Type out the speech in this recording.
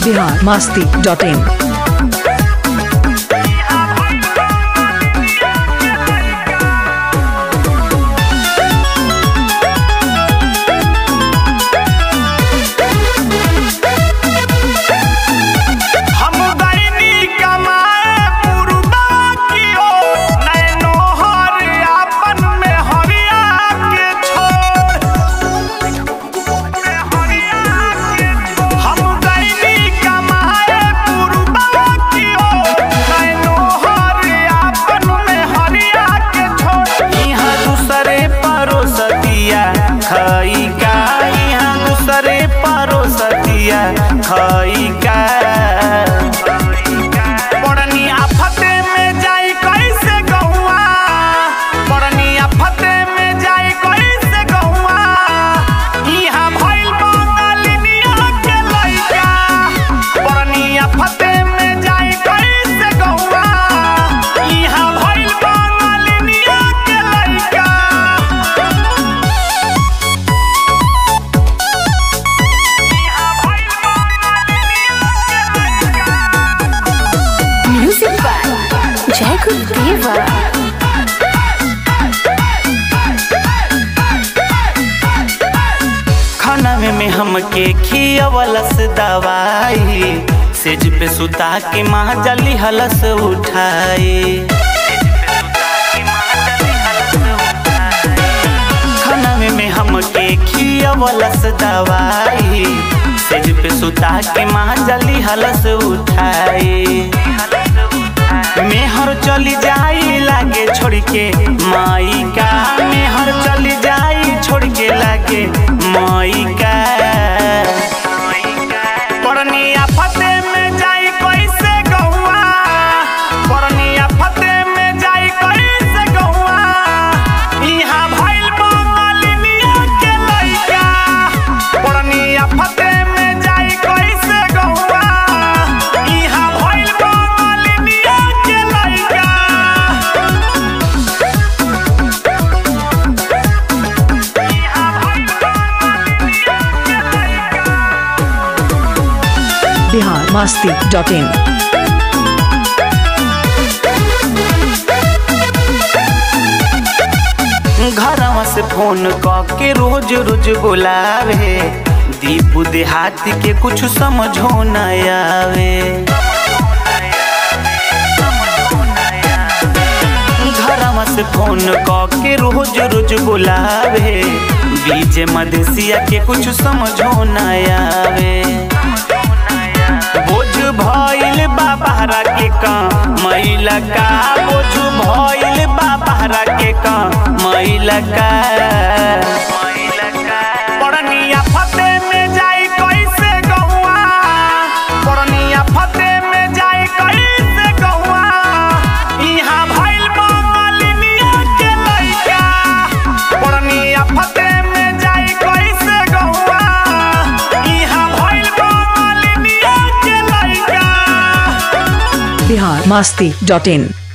Bihar Masti dot in हम दैनी कमाए पुरबा की ओर नैनो हर आपन में हरिया के छोड़ हम दैनी कमाए पुरबा की ओर नैनो हर आपन में हरिया के छोड़ यहाँ दूसरे परोसतिया खई का यहाँ दूसरे परोसतिया खई का बड़नी आफते में जाई कैसे गहुआ बड़नी आफते में जाई कैसे गहुआ इहाँ भइल बंगालिनिया के लइका बड़नी आफते में जाई कैसे गहुआ इहाँ भइल बंगालिनिया के लइका Music by Jacob Deva. खाना में, में हमके खियवलस दवाई सेज पे सुता के माँ जली हलस उठाई खाना में, में हमके खियवलस दवाई सेज पे सुता के माँ जली हलस उठाई मेहर चली जाई लागे छोड़ के माई का मेहर चली जाई छोड़ के लागे माई का परनिया फते में जाई कैसे गहुआ परनिया फते में जाई कैसे गहुआ इहाँ भइल बंगालिनिया के लइका परनिया फते में जाई कैसे गहुआ इहाँ भइल बंगालिनिया के लइका बिहार मास्ती डॉट इन घरवा से फोन क के रोज रोज बुलावे दीपू देहाती के कुछ समझो न आवे घरवा से फोन क के रोज रोज बुलावे बीजे मदेसिया के कुछ समझो न आवे बोझ भइल बाबहरा के का मैला का बोझ भइल बाबहरा के का मैला का पड़निया फते में जाई कैसे गहुआ पड़निया फते में जाई कैसे गहुआ इहाँ भइल बंगालिनिया के लइका पड़निया फते में जाई कैसे गहुआ इहाँ भइल बंगालिनिया के लइका बिहार मास्ती डॉट इन